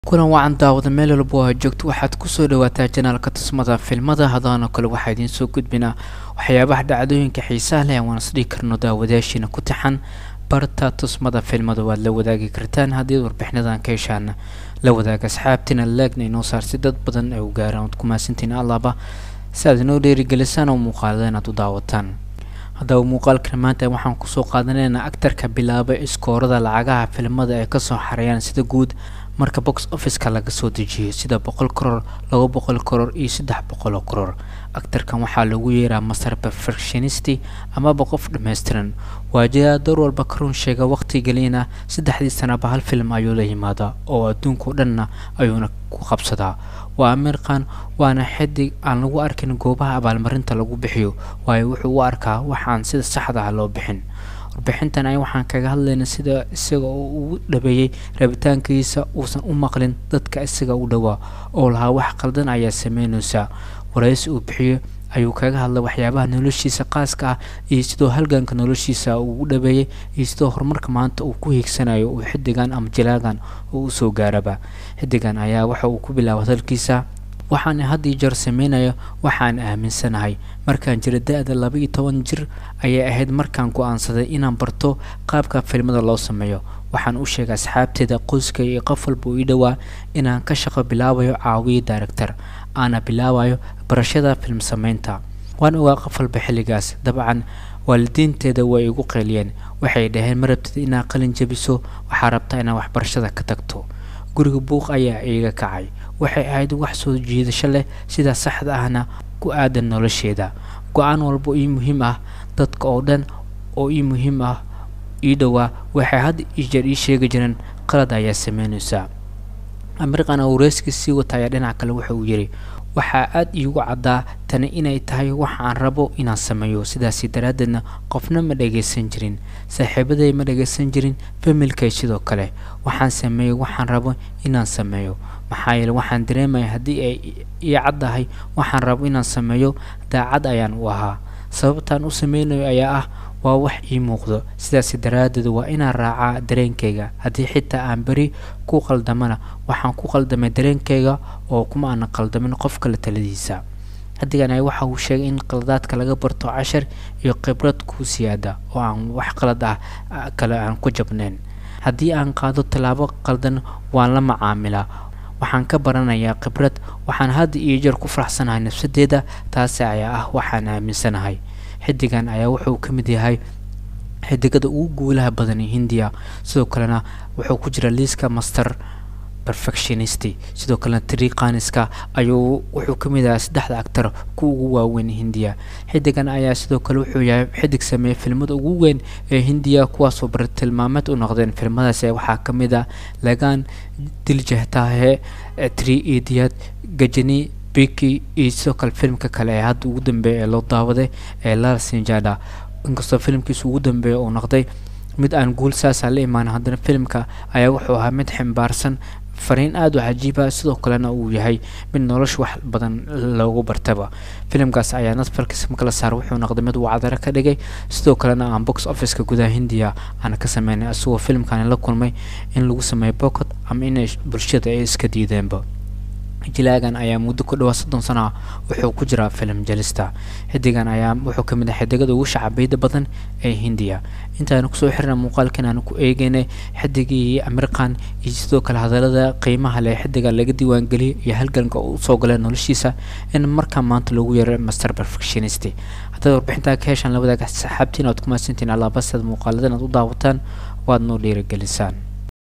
kulan wacan daawada meel walba oo aad joogto waxaad kusoo dhawaataa janaalka tusmada filmada hadaanoo kale waxaa idiin soo gudbinaa waxyaabaha dhacdooyinka xiisaha leh aan isdhihi karno daawadayaashiina ku taxan barta tusmada filmada waad la wadaagi kartaan haddii warbixinadan ka heshaana la wadaaga asxaabtiina laagna inoo saarsi dad badan ay u gaaraan waad ku mahadsantiin allaaba si aad inoo dhiirigelisaan oo muuqaalada inaad u daawataan haddaba muuqaalkan maanta waxaan kusoo qaadanaynaa actarka bilaaba iskoorada lacagaha filmada ay kasoo xareeyaan sida guud marka box officeka laga soo dejiyo sida boqol koror laba boqol koror iyo saddex boqol oo koror actarkan waxaa lagu yeeraa master perfectionisty amaba qof dhammaystiran waajidaa door walba karuun sheega waqti gelina saddexdii sanaba hal film ayuu la yimaadaa oo adduunkao dhanna ayuuna ku qabsadaa waa ameerkan waana xidig aan lagu arkin goobaha abaalmarinta lagu bixiyo waayo wuxuu u arkaa waxaan sida saxda ah loo bixin warbixintan ay waxaan kaga hadlaynaa sida isaga oo uu dhabeeyey rabitaankiisa uusan u maqlin dadka isaga u dhowaa oo lahaa wax qaldan ayaa sameynaysaa waraysi uu bixiyo ayuu kaga hadlay waxyaabaha noloshiisa qaaska ah iyo sidoo halganka noloshiisa uu u dhabeeyey iyo sidoo horumarka maanta uu ku hiigsanayo uu xidigan ama jilaagan uu usoo gaaraba xidigan ayaa waxa uu ku bilaaba hadalkiisa waxaan had iyo jeer sameynaya waxaan aaminsanahay markaan jira da-da laba iyo toban jir ayay ahayd markaan go-aansaday inaan barto qaabka filmada loo sameeyo waxaan u sheegay asxaabteeda qoyska iyo qof walba uu ii dhowaa inaan ka shaqo bilaabayo caawiye director aana bilaabayo barashada film sameynta waan ogaa qof walba xilligaas dabcan waalidiinteeda way igu qeeliyeen waxay dhaheen ma rabtid inaad qalin jabiso waxaa rabtaa inaad waxbarashada ka tagto guriga buuq ayaa iiga kacay waxay ahayd wax soo jiidasho leh sida saxda ahna ku aadan nolosheeda go-aan walba ii muhiim ah dadka oo dhan oo ii muhiim ah ii dhowaa waxay had iyo jeer ii sheegi jireen qalad ayaa sameynaysaa amerikan oo wareyskii sii wata ayaa dhinac kale waxa uu yidhi waxaa aada iigu caddaa tani inay tahay waxa aan rabo inaan sameeyo sidaasi daraaddeedna qofna ma dhagaysan jirin saaxiibaday ma dhagaysan jirin familkay sidoo kale waxaan sameeyey waxaan rabo inaan sameeyo maxaa yeele waxaan dareemaya haddii ay ii caddahay waxaan rabo inaan sameeyo daacad ayaan u ahaa sababtaan u sameynayo ayaa ah waa wax ii muuqdo sidaasi daraaddeed waa inaan raacaa dareenkayga haddii xitaa aan beri ku qaldamana waxaan ku qaldamay dareenkayga oo kuma aanan qaldamin qof kale taladiisa xadigan ay waxa uu sheegay in qaladaadka laga barto cashar iyo khibrad ku siyaada oo aan wax qalad ah kale aan ku jabnayn haddii aan qaado tallaabo qaldan waan la macaamilaa waxaan ka baranayaa khibrad waxaan hadda iyo jeer ku faraxsanahay nafsadeeda taasi ayaa ah waxaan aaminsanahay xidigan ayaa wuxuu ka mid yahay xidigada ugu guulaha badan hindiya sidoo kalena wuxuu ku jira liiska master perfectionisty sidoo kalena triqaniska ayuu wuxuu ka mid yahay saddexda actar ku ugu waaweyn hindiya xidigan ayaa sidoo kale wuxuu yahay xidig sameeyey filmada ugu weyn ee hindiya kuwaasoo bartilmaameed u noqdeen filmadaas waxaa ka mid ah lagaan diljahtahe tri idiad gajani biki iyo sidoo kale filmka kale ee hadda ugu dambeeya ee loo daawaday ee lal sinjada inkastoo filmkiisa ugu dambeeya uu noqday mid aan guul saasa la imaan haddana filmka ayaa wuxuu ahaa mid ximbaarsan fariin aada u cajiiba sidoo kalena uu yahay mid nolosha wax badan loogu bartaba filimkaas ayaa netflix makala saar wuxuu noqday mid uu cadaro ka dhigay sidoo kalena aan box officeka gudaha hindiya aan ka sameynay isagoo filimkani la kulmay in lagu sameeyo bocot ama inay bulshada ay iska diideenba jilaagan ayaa muddo ku dhawaa soddon sano ah wuxuu ku jiraa filim jalista xidigan ayaa wuxuu ka mid ah xidigada ugu shacabiyada badan ee hindiya intaanu kusoo xirna muuqaalkan aanu ku eegeynay xidigii amerikan iyo sidoo kale hadalada qiimaha leh xidiga laga diiwaangeliyay iyo halganka uu usoo galay noloshiisa in markaa maanta lagu yeero master perfectionist haddaad warbixintaa ka heshaan la wadaaga saxaabtiin aad ku mahadsantiin allaabasad muuqaaladan aad u daawataan waad noo dhiirigelisaan